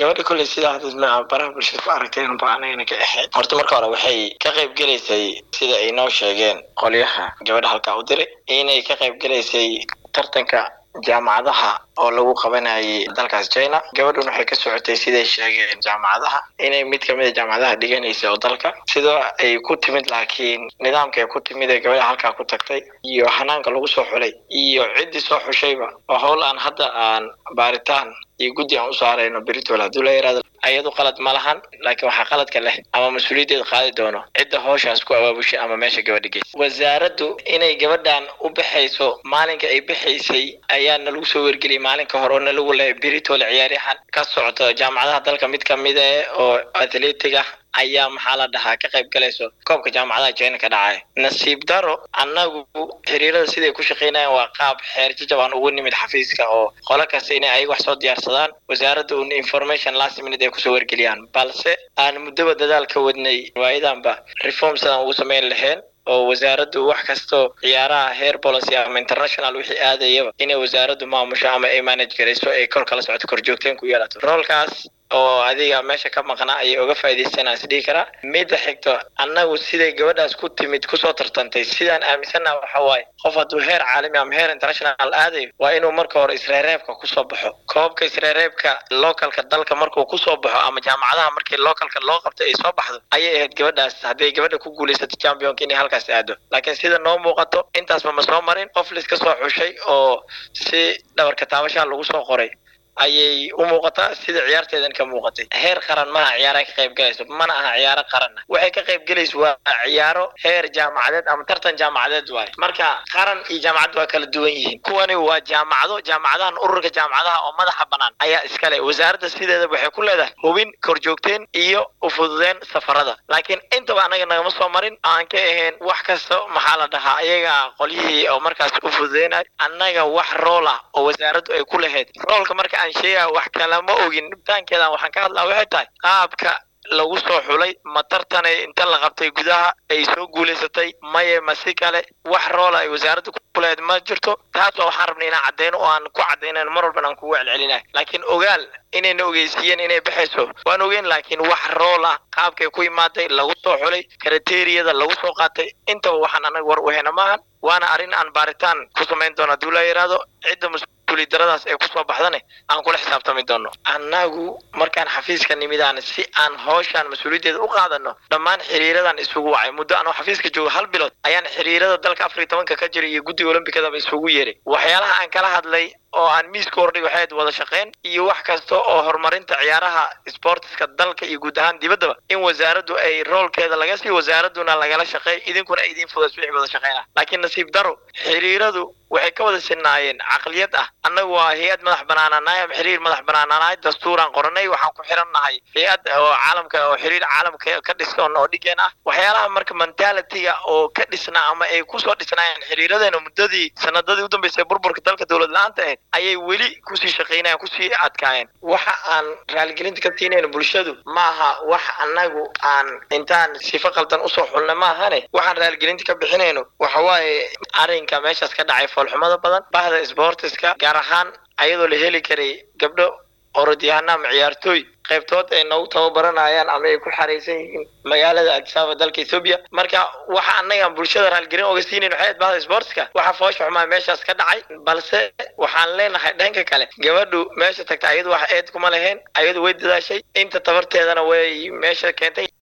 gabadha kolley sidaa hadad baraha bulshada ku aragteen ba anagana ka ahayd horta marka hore waxay ka qayb gelaysay sida ay noo sheegeen qolyaha gabadha halkaa u diray inay ka qayb gelaysay tartanka jaamacadaha oo lagu qabanayay dalkaas china gabadhun waxay ka socotay siday sheegeen jaamacadaha inay mid kamid a jaamacadaha dhiganaysa oo dalka sidoo ay ku timid laakiin nidaamka ay ku timid ee gabadha halkaa ku tagtay iyo hanaanka lagu soo xulay iyo ciddii soo xushayba oo howl aan hadda aan baaritaan iyo guddi aan u saarayno beritol hadduu la yaraado ayadu qalad ma lahan laakiin waxaa qaladka leh ama mas-uuliyaddeeda qaadi doono cidda hooshaas ku abaabushay ama meesha gabadha geysa wasaaraddu inay gabadhan u baxayso maalinka ay baxaysay ayaa nalagu soo wargeliyay maalinka hore oo nalagu lehay beritole ciyaaryahan ka socto jaamacadaha dalka mid kamid eh oo athletic ah ayaa maxaa la dhahaa ka qayb galayso koobka jaamacadaha china ka dhacaya nasiib daro annagu xiriirada siday ku shaqaynayaan waa qaab xeer jajab aan ugu nimid xafiiska oo qolo kasta inay ayaga wax soo diyaarsadaan wasaaradda un information last minute ay kusoo wargeliyaan balse aan muddaba dadaal ka wadnay waayadanba reform sidaan ugu samayn lahayn oo wasaaraddu wax kastoo ciyaaraha heer policy ama international wixii aadayaba inay wasaaraddu maamusho ama ay manage garayso ay kor kala socoto korjoogteen ku yeelato roolkaas oo adiga meesha ka maqnaa ayay uga faa'iidaysanaa is dhihi karaa midda xigto annagu siday gabadhaas ku timid kusoo tartantay sidaan aaminsannaha waxa waaye qof hadduu heer caalami ama heer international aadayo waa inuu marka hore isreereebka kusoo baxo koobka isreereebka localka dalka markuu kusoo baxo ama jaamacadaha markii localka loo qabtay ay soo baxdo ayay ahayd gabadhaas hadday gabadha ku guulaysatay championka inay halkaas aado laakiin sida noo muuqato intaasba ma soo marin qof laiska soo xushay oo si dhabarka taabashaa lagu soo qoray ayay u muuqataa sida ciyaarteedan ka muuqatay heer qaran maaha ciyaara ka qayb galayso mana aha ciyaaro qaranna waxay ka qayb galayso waa ciyaaro heer jaamacadeed ama tartan jaamacadeed waaye marka qaran iyo jaamacad waa kala duwan yihiin kuwani waa jaamacado jaamacadahan ururka jaamacadaha oo madaxa banaan ayaa iskale wasaaradda sideeda waxay ku leedahay hubin korjoogteen iyo ufududeen safarada laakiin intaba anaga nagama soo marin aan ka ahayn wax kasta maxaa la dhahaa ayaga qolyihii oo markaas u fududeynayo annaga wax rool ah oo wasaaraddu ay ku lahayd roolka marka aan sheegaya wax kalama ogin dhibtaankeedan waxaan ka hadlaa waxay tahay qaabka lagu soo xulay ma tartanay inta la qabtay gudaha ay soo guulaysatay maye ma si kale wax roola ay wasaaradda kuleed ma jirto taas waa waxaan rabnay inaan cadeyno oo aan ku cadaynan mar walban aan kugu celcelinahay laakiin ogaal inayna ogeysiiyeen inay baxayso waan ogeyn laakiin wax rool ah qaabkay ku imaaday lagu soo xulay kriteriyada lagu soo qaatay intaba waxaan anaga war u hena maahan waana arrin aan baaritaan ku samayn doono hadduu la yidhaahdo cidda mas-uuliyaddaradaas ee kusoo baxdane aan kula xisaabtami doono annagu markaan xafiiska nimidaan si aan howshaan mas-uuliyaddeeda u qaadano dhammaan xiriiradan isugu wacay muddo anoo xafiiska joogo hal bilood ayaan xiriirada dalka afar iyo tobanka ka jira iyo guddiga olombikadaba isugu yeeray waxyaalaha aan kala hadlay oo aan miiska hordhig waxay ahayd wada shaqayn iyo wax kasta oo horumarinta ciyaaraha sportiska dalka iyo guud ahaan dibaddaba in wasaaraddu ay roolkeeda laga sii wasaaradduna lagala shaqeey idinkuna ay idiin fudays wixii wada shaqaynah laakiin nasiib daro xiriiradu waxay ka wada sinaayeen caqliyad ah annagu waa hay-ad madax banaanaanahay ama xiriir madax banaanaanahay dastuuraan qoranay waxaan ku xiran nahay hay-ad oo caalamka oo xiriir caalamka ka dhisan oo dhigeen ah waxyaalaha marka mentalitiga oo ka dhisnaa ama ay kusoo dhisnaayeen xiriiradeena muddadii sanadadii u dambeysay burburka dalka dowlad la-aanta ahayd ayay weli kusii shaqaynayan kusii adkaayeen waxa aan raaligelinta ka siinayno bulshadu maaha wax annagu aan intaan sifo qaldan usoo xulna maahane waxaan raaligelinta ka bixinayno waxa waaye arrinka meeshaas ka dhacay foolxumada badan bahda sportiska gaar ahaan ayadoo la heli karay gabdho orodyahanna ama ciyaartooy qaybtood ay noogu tababaranayaan ama ay ku xaraysan yihiin magaalada adisaba dalka ethoobia marka waxa annagaan bulshada raalgelin oga siinayn waxay bahda sportska waxa foosha xumaa meeshaas ka dhacay balse waxaan leenahay dhanka kale gabadhu meesha tagta ayadu wax eed kuma lahayn ayadu way dadaashay inta tabarteedana way meesha keentay